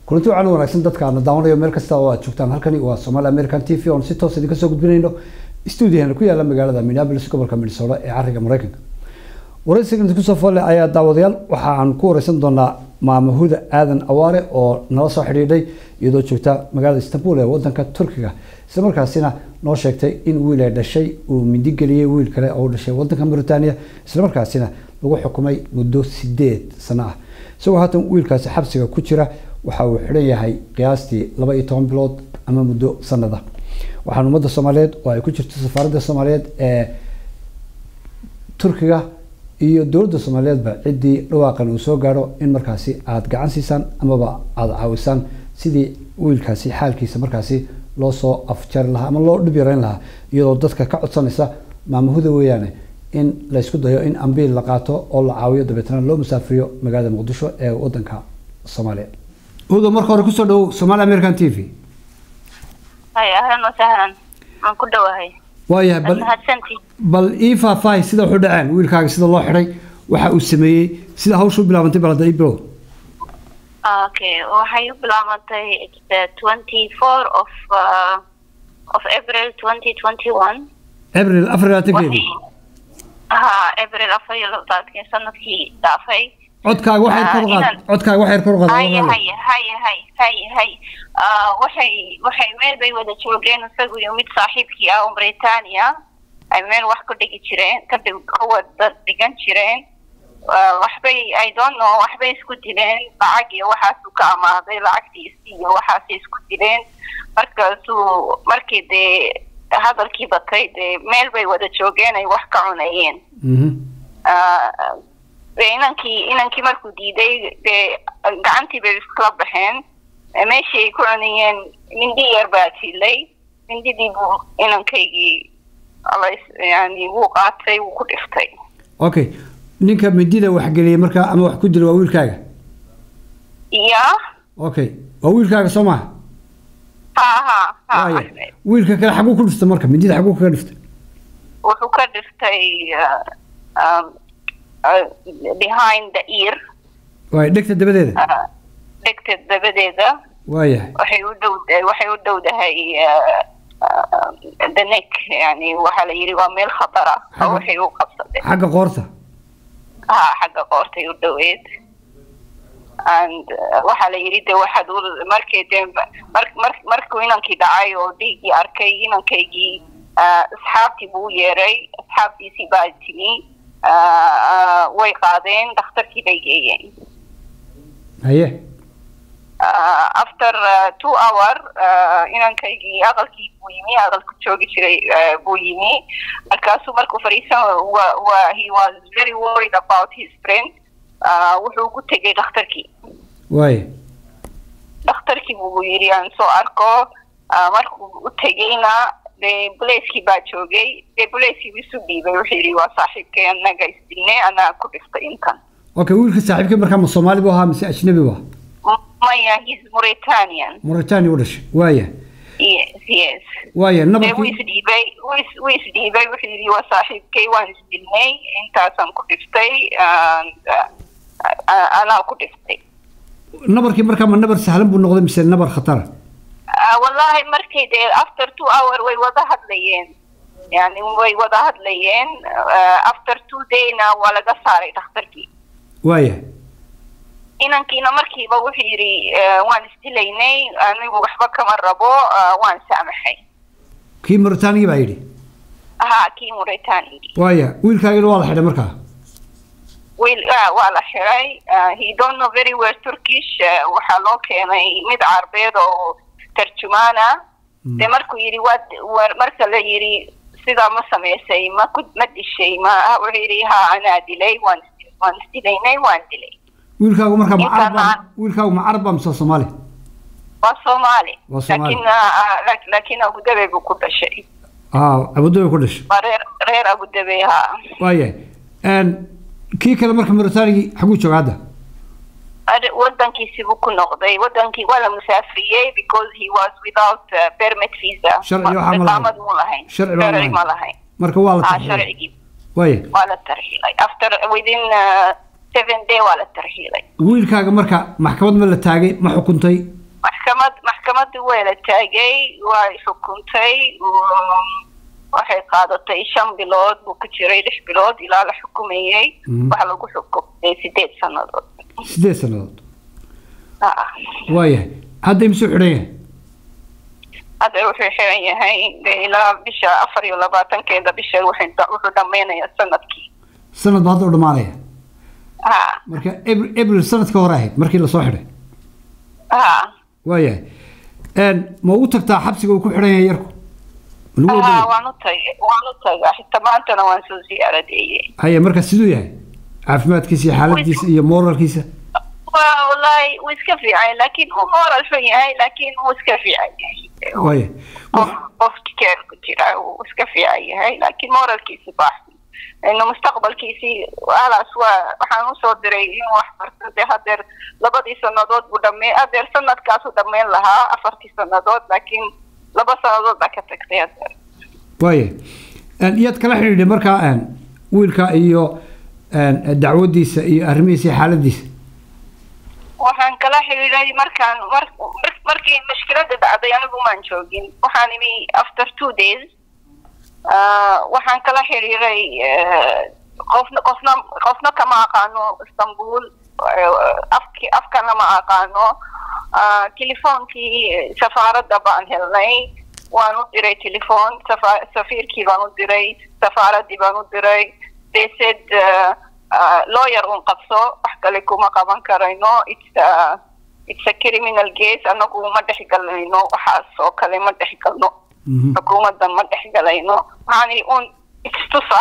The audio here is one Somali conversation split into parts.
kulanti wacan wanaagsan dadka aana daawanayo meel kasta oo aad joogtaan halkani waa Somali American TV oon si toos idinka soo gudbinayno stuudiyaheena ku yaala magaalada Minneapolis gobolka Minnesota ee cariga Mareykanka waraysigan ku soo foole ayaa daawadayaal waxa aan ku waraysan doonaa maama Huda Aadan Awaare oo nala soo xidhiidhay iyadoo joogta magaalada Istanbul ee wadanka Turkiga isla markaasina noo sheegtay in wiil ay dhashay uu mindi geliyay wiil kale oo dhashay wadanka Mauritania isla markaasina lagu xukumay muddo sideed sano ah isagoo haatan wiilkaasi xabsiga ku jira waxa uu xidhan yahay qiyaastii laba iyo toban bilood ama muddo sanada waxaan ummadda soomaaliyeed oo ay ku jirto safaaradda soomaaliyeed ee turkiga iyo dowladda soomaaliyeedba ciddii dhawaaqan uu soo gaadho in markaasi aada gacan siisaan amaba aada caawisaan sidii wiilkaasi xaalkiisa markaasi loo soo afjari lahaa ama loo dhib yarayn lahaa iyadoo dadka ka codsanaysa maamahuda weeyaane in la isku dayo in ambiil la qaato oo la caawiyo dabeetana loo musaafiriyo magaalada muqdisho ee wadanka soomaaliya hudo marka hore kusoo dhawow somaali american t v hay ahlan wasahlan waan ku dhowahay waayahay bal mahadsantii bal ii faahfaahi sida waxu dhaceen wiilkaaga sida loo xidhay waxa uu sameeyey sida hawsha u bilaabantay bal hadda ii bilow okay waxay u bilaabantay the twenty four of uh, of april twenty twenty one abril afar iyo labaatankeedii ha april afar iyo labaatankii sanadkii dhaafay codkaaga waxay kor u qaad inaan- codkaaga waxay kor u qaad haye haye haye haye haye haye Ah, waxay waxay meel bay wada joogeen isagu iyo mid saaxiibkii ah oo Britania ay meel wax ku dhigi jireen ka dhig ka wada dhigan jireen Ah, waxbay I don't know waxbay isku dileen lacag iyo waxaasuu ka amaaday lacagtiisii iyo waxaasay isku dileen markaasuu markii dee hadalkii batay dee meel bay wada joogeen ay wax ka cunayeen Mhm. Ah, dee inankii inankii markuu diiday dee gacantii bay iskala baxeen Eh, meeshii ay ku cunayeen mindi yar baa tilay mindidii buu inankaygii alays- yani wuu qaatay wuu ku dhiftay okay ninka mindida wax geliyey markaa ama wax ku dilay waa wiilkaaga ya okay waa wiilkaaga soo maha ha ha ha waaya Ahmed. wiilka kale xaguu ku dhiftay marka mindida xaguu kaga dhiftay wuxuu ka dhiftay ah, um, ah, behind the ear waaya dhegta dabadeeda ah, dhegta dabadeeda waayahay waxay u dhow waxay u dhowdahay uh, uh, the neck yani waxaa la yidhi waa meel khatar ah Xagga- oo waxay u qabsadeen xagga qoorta ha xagga qoortay u dhoweed and uh, waxaa la yidhi de waxaad u markii de mar mar markuu inankii dhacay oo dhiiggii arkay inankaygii uh, asxaabtii buu u yeeray asxaabtiisii baa timi uh, uh, way qaadeen dhakhtarkii bay geeyeen haye uh, after uh, two hour uh, inankaygii aqalkii buu yimi aqalku joogi jiray uh, buu yimi markaasuu markuu fadhiisan wa, wa, he was very worried about his friend uh, wuxuu ku tegay dhakhtarkii waaya dhakhtarkii buu yidhi aan soo arko uh, markuu u tegayna dee bulayskii baa joogay dee bulayskii buu isu dhiibay wuxuu yidhi waa saaxiibkay anaga isdilnay anaa ku dhiftay intan okay wiilka saaxiibkii markaa ma soomaali buu ahaa mise ajnabi buu ahaa M- maya he's Mauritanian mauritania u dhashay waaya yes yes waaya dee wuu nabarkii isdhiibay wuu is- wuu isdhiibay wuxuu yidhi waa saaxiibkay waan isdilnay intaasaan ku dhiftay and, uh, uh, anaa ku dhiftay nabarkii markaa ma nabar sahlan buu noqday mise nabar khatara Uh, wallahi markay dee after two hour way wada hadlayeen yani way wada hadlayeen uh, after two dayna waa laga saaray dhakhtarkii waaya inankiina markiiba wuxuu yidhi uh, waan isdilaynay anigu waxba kama rabo uh, waan saamaxay kii mauritania baa yidhi ha kii Mauritania waaya wiilkaagina waa la xidhay markaa wiil ah, waa la xiray uh, he don't know very well Turkish uh, waxaa loo keenay mid carbeed oo tarjumaana Mm. de markuu yidhi waa waa- marka la yidhi sidaa ma samaysay ma ku ma dishay ma wuxuu yidhi ha anaa dilay waan is- waan isdilaynay waan dilay wiilkaagu markaa ma Intaan carab baa aan- wiilkaagu ma carab baa mise waa soomaali waa Soomaali Waa Soomaali. laakiin ah, ah, laak- laakiin Abu Dhabi buu ku dhashay aa abudabi ku dhashay waa reer reer Abu Dhabi ha waaya kii kale marka mauritania xaguu jooga hadda Ar- wadankiisi buu ku noqday wadankii waa la musaafriyey because he was without uh, permit visa Sharci waxaa ma lahayn. iqaamad mu lahayn Sharci baa ma Sharci lahayn. ma lahayn marka waa la ah tarxiilay sharcigii waaya waa la tarxiilay after within uh, seven day waa la tarxiilay wiilkaaga marka maxkamad ma la taagay ma xukuntay maxkamadii waa la taagay waa xukuntay waxay qaadatay shan bilood buu ku jiray lix bilood ilaa la xukumayey waxaa lagu xukumay sideed sanadood sideed sanadood waayahay hadda imisuu xidhan yahay hadda wuxuu xiran yahay ilaa bisha afar iyo labaatankeeda bisha wuxuu dhameynayaa sanadkii sanad ba hadda u dhamaanaya ha marka abril sanadka hore ahayd markii lasoo xidhay ha waayahay ma ugu tagtaa xabsiga uu ku xidhan yahay yarku ha waan u tagay waan u tagaa xitaa maantana waan soo siyaaradeeyey haya marka siduu yahay caafimaadkiisa iyo xaaladiisa iyo moralkiisa wallahi wuu iska fiican laakiin uu moral xun yahay laakiin wuu iska fiican yahay waaya qofki keer ku jira wuu iska fiican yahay laakiin moralkiisi baaxsan inu mustaqbalkiisii halaas waa waxaan usoo diray inuu wax barto dee hadeer labadii sanadood buu dhamey hadeer sanadkaasuu dhameyn lahaa afartii sanadood laakiin laba sanadood baa ka tagtay hadeer waaya iyaad kala xidhiidhay markaa wiilka iyo dacwadiisa iyo arrimihiisa iyo xaaladiisa waxaan kala xidhiiday markaan mar markii mashkilada dhacday anigu maan joogin waxaan imi after two days waxaan kala xidhiiray qofna qofna qofna kama aqaano istanbul afki afkana ma aqaano telefoonkii safaaradda baan helnay waan u diray telefon safiirkii baan u diray safaaraddii baan u diray they said lawyer un qabso wax kale kuma qaban karayno it's a, it's a criminal case anagu ma dhex galayno waxaas oo kale ma dhex galno xukuumaddan ma dhex galayno waxaan un istusa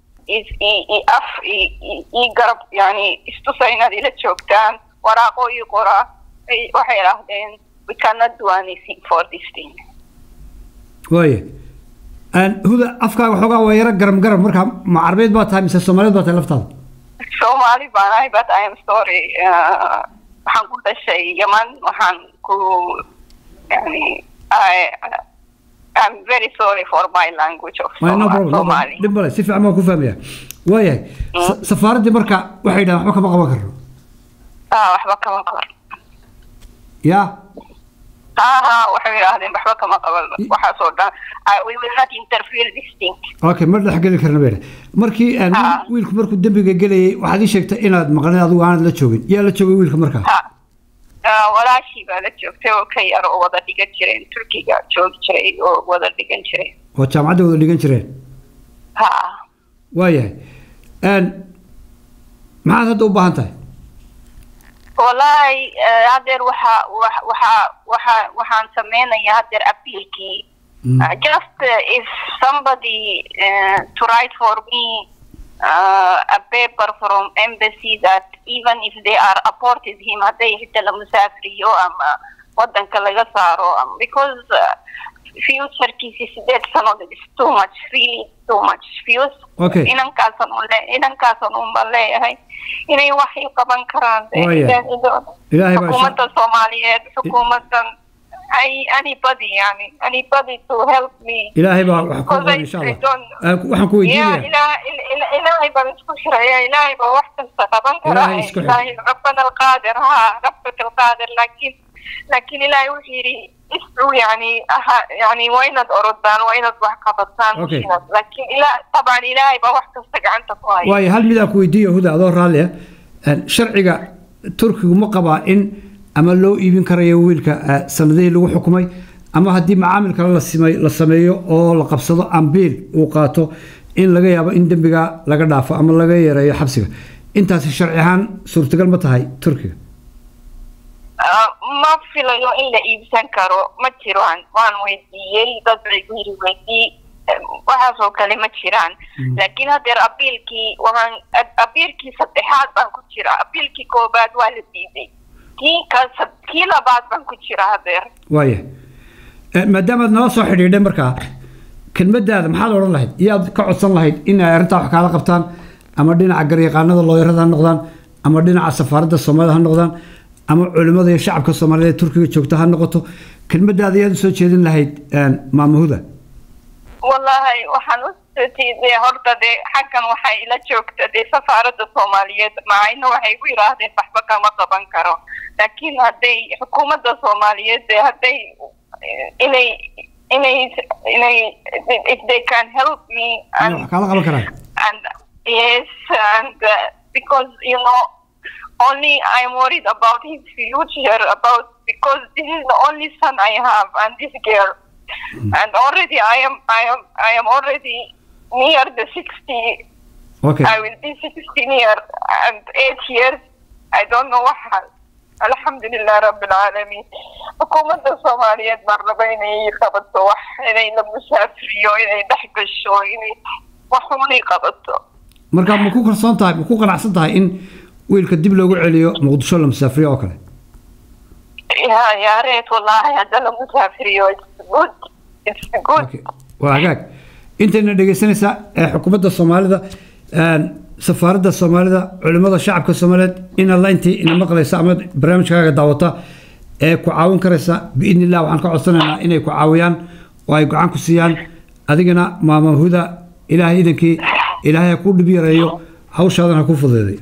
af ii garab yani istusa inaad ila joogtaan waraaqo ii qora waxay idhaahdeen we cannot do anything for this thing waaya huda afkaaga xoogaa waa yaro garam garam marka ma carbeed baa tahay mise soomaaliyeed baa tahay laftaada Somali baan ahay but I am sorry waxaan ku dhashay Yemen waxaan ku yani I I'm very sorry for my language of no problem Somali. dhib male si fiican baan ku fahmaya waayahay safaaraddii marka waxay yidhahdeen waxba kama qaban karno Ah waxba kama qaban. ya Ha ha waxay yidhaahdeen waxba kama qaban waxaas oo dhan we will not interfere this thing. okay ma dhex geli karna bayna markii wiilku markuu dembiga gelayay waxaad ii sheegtay inaad maqnayd adigu aanad la joogin yaa la joogay wiilka markaa ha walaashii baa la joogtay oo ka yar oo wada dhigan jireen turkiga joogi jiray oo wada dhigan jireen oo jaamacadda wada dhigan jireen ha waayahay maxaad hadda u baahan tahay wallahi hadeer waxa waxa waxa waxaan sameynayaa hadeer appealkii Uh, just uh, if somebody uh, to write for me a paper from embassy that even if they are apported him hadday xitaa la musaafriyo ama wadanka laga saaro because futurekiisi sideed sanood is too much really too much fuse Okay. inankaasan ule inankaasan unba leeyahay inay wax i qaban karaan Oh, yeah. Ilaahay baa xukuumadda soomaaliyeed xukuumaddan ay anybody yani anybody to help me ilaahay baa wax ku Because I- qoran insha I allah don't- Ah, waxaan ku ya weydiinaya ilaah il- il- ilaahay baan isku xiraya ilaahay baa wax kasta qaban kara Ilaahay isku xir. ilaahay rabbana alqaadir ha rabbaka alqaadir laakiin laakiin ilaahay wuxuu yidhi iscuu yani aha yani waa inaad orodaan waa inaad wax qabataan Okay. inaad- laakiin ila taban ilaahay baa wax kasta gacanta ku haya waayo hal mid aan ku weydiiyo huda adoo raalli ah sharciga turkigu ma qabaa in ama loo iibin karayo wiilka ah, sanadihii lagu xukumay ama haddii macaamil kale la simay- la sameeyo oo la qabsado ambiil uu qaato in laga yaabo in dembiga laga dhaafo ama laga yareeyo xabsiga intaasi sharci ahaan suurtagal ma tahay turkiga Ah, ma filayo in la iibsan karo ma jiraan waan weydiiyey dad bay ku yiri weydii eh, waxaas oo kale ma jiraan laakiin hadeer abiilkii waxaan ab- abiilkii saddexaad baan ku jira abiilkii koobaad waa la diiday kii ka sad- kii labaad baan ku jira hadeer waaya maadaamaad nala soo xidhiidhay markaa kelmadaada maxaad odhan lahayd iyaad ka codsan lahayd in ay arrintaa wax kaala qabtaan ama dhinaca garyaqaanada looyarada ha noqdaan ama dhinaca safaaradda soomaalida ha noqdaan ama culimmada iyo shacabka soomaaliyeed ee turkiga joogta ha noqoto kelmadaada iyaad usoo jeedin lahayd maamahuda wallahi waxaan u tiiday horta dee xaggan waxay ila joogta dee safaaradda soomaaliyeed macayna waxay ku yidhaahdeen waxba kama qaban karo laakiin hadday xukuumadda soomaaliyeed dee hadday inay inay inay if they can help me Inay wax kaala qaban karaan and yes and uh, because you know only i'm worried about his future about because this is the only son i have and this girl and already i am i am i am already near the 60 okay i will be 16 year and 8 years i don't know what hal alxamdulilah rabilcaalamiin xukuumadda soomaaliyeed baan raba inay qabato wax inay la musaafiriyo inay dhex gasho inay waxunay qabato marka ma ku kalsoon tahay ma ku qanacsan tahay in wiilka dib loogu celiyo muqdisho la musaafiriyo oo kale ya ya reet wallahi hadda la musaafiriyo it's good it's good okay waa hagaag intayna dhegeysanaysaa ee xukuumadda soomaalida een, safaaradda soomaalida culimmada shacabka soomaaliyeed in alla intii ina maqlaysa ama barnaamijkaaga daawata ee ku caawin karaysa biidni illah waxaan ka codsanaynaa inay ku caawiyaan oo ay gacan ku siiyaan adigana maama huda ilaahay idankii ilaahay ha kuu dhib yareeyo hawshaadan ha ku fudeeday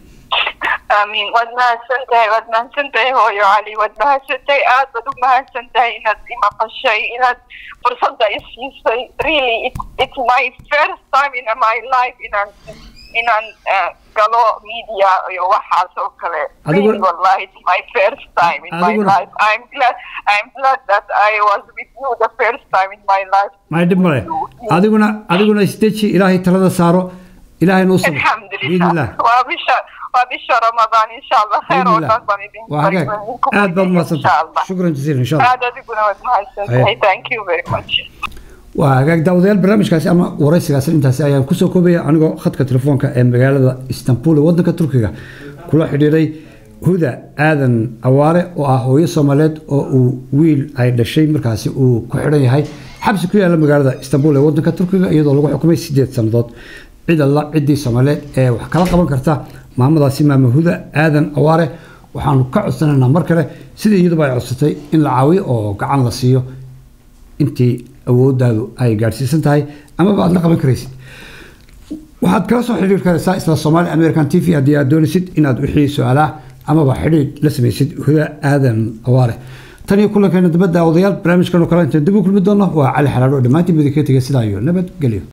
amiin waad mahadsan tahay waad mahadsan tahay hooyo cali waad mahadsan tahay aad baad u mahadsan tahay inaad imaqashay inaad fursadda isiisay really it, it's my first time in my life inaan inaan uh, galo media iyo waxaas oo kale Adigu- really wallahi it's my first time in my Adiguna- life i'm glad i'm glad that i was with you the first time in my life may dhib male adiguna adiguna isdeji ilaahay talada saaro ilaahayna u sabir الحمد biidni لله illah وبشهر وبشهر رمضان ان شاء الله خير بإذن الله. وطن بإذن waa hagaag منكم aad baad ان mahadsan شاء tahay الله shukran jasiilan insha allah هذا تكون مهندس أيه. thank you very much waa hagaag daawadayaal barnaamijkaasi ama waraysigaasi intaasi ayaan kusoo koobaya anigoo khadka telefoonka ee magaalada istanbul ee wadanka turkiga kula xidhiiray huda aadan awaare oo ah hooyo soomaaliyeed oo uu wiil ay dhashay markaasi uu ku xidhan yahay xabsi ku yaala magaalada istanbul ee wadanka turkiga iyadoo lagu xukumay sideed sannadood cid alla ciddii soomaaliyeed ee wax kala qaban karta maamadaasi maama huda aadan awaare waxaanu ka codsanaynaa mar kale sida iyaduba ay codsatay in la caawiyo oo gacan la siiyo intii awooddaadu ay gaadhsiisan tahay amaba aad la qaban karaysid waxaad kala soo xidhiir karaysaa isla Somali American TV haddii aad doonaysid inaad wixii su-aalaha amaba xidhiir la samaysid huda aadan awaare tan iyo kulankeena dibadda odayaal barnaamijkan oo kale intaan dib u kulmi doono waa cali xalaalo dhammaantiin badi ka tegay sidaa iyo nabad gelyo